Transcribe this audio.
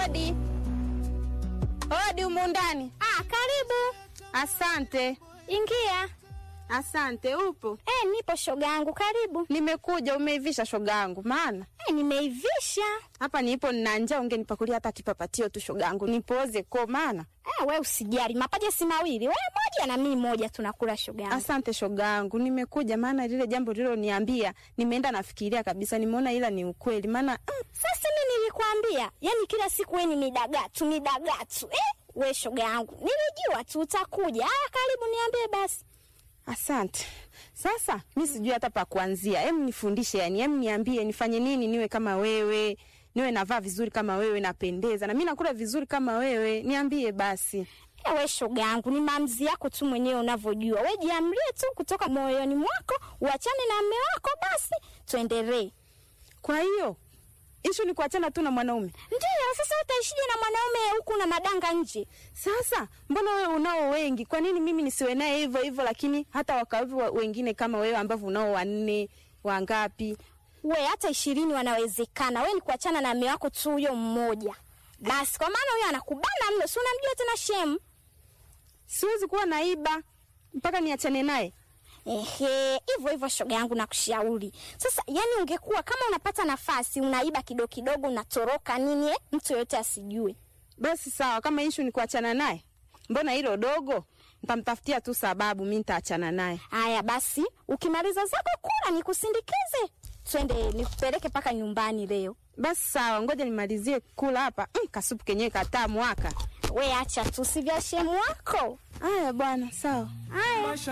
Hodi, hodi humu ndani. Ah, karibu. Asante, Ingia. asante. Upo? Eh, nipo shoga yangu, karibu. Nimekuja. Umeivisha shoga yangu? Maana Eh, nimeivisha. hapa nipo nina njaa, ungenipakulia hata kipapatio tu shoga yangu, nipoze ko. Maana Eh, we usijali, mapaja si mawili, we moja na mimi moja, tunakula shoga yangu. asante shoga yangu, nimekuja maana lile jambo liloniambia nimeenda nafikiria kabisa, nimeona ila ni ukweli. Maana mm, Sasa mimi nilikwambia, yani kila siku we ni midagatu midagatu. Eh, we shoga yangu, nilijua tu utakuja. Ah, karibu, niambie basi. asante. Sasa mi sijui hata pa kuanzia, hem nifundishe, yani hem niambie nifanye nini niwe kama wewe, niwe navaa vizuri kama wewe, napendeza na mi nakula vizuri kama wewe, niambie basi. Eh, we shoga yangu, ni maamuzi yako tu mwenyewe unavyojua. We jiamlie tu kutoka moyoni mwako, uachane na mme wako, basi tuendelee. Kwa hiyo ishu ni kuachana tu na mwanaume. Ndiyo, sasa utaishije na mwanaume huku na madanga nje? Sasa mbona wewe unao wengi, kwa nini mimi nisiwe naye hivyo hivyo, lakini hata wakawepo wa- wengine kama wewe ambavyo unao wanne wangapi? We hata ishirini wanawezekana. We ni kuachana na mme wako tu huyo mmoja basi, kwa maana huyo anakubana mno, si unamjua tena shemu. Siwezi kuwa naiba mpaka niachane naye. Ehe, hivyo hivyo shoga yangu nakushauri. Sasa yani, ungekuwa kama unapata nafasi unaiba kidogo kidogo, unatoroka nini, eh, mtu yoyote asijue. Basi sawa, kama ishu ni kuachana naye, mbona hilo dogo? Nitamtafutia tu sababu, mi nitaachana naye. Haya basi, ukimaliza zako kula nikusindikize, twende nikupeleke mpaka nyumbani leo. Basi sawa, ngoja nimalizie kula hapa. Mm, kasupu kenyewe katamu aka. We acha tu, si vya shemu wako. Haya bwana, sawa. Haya.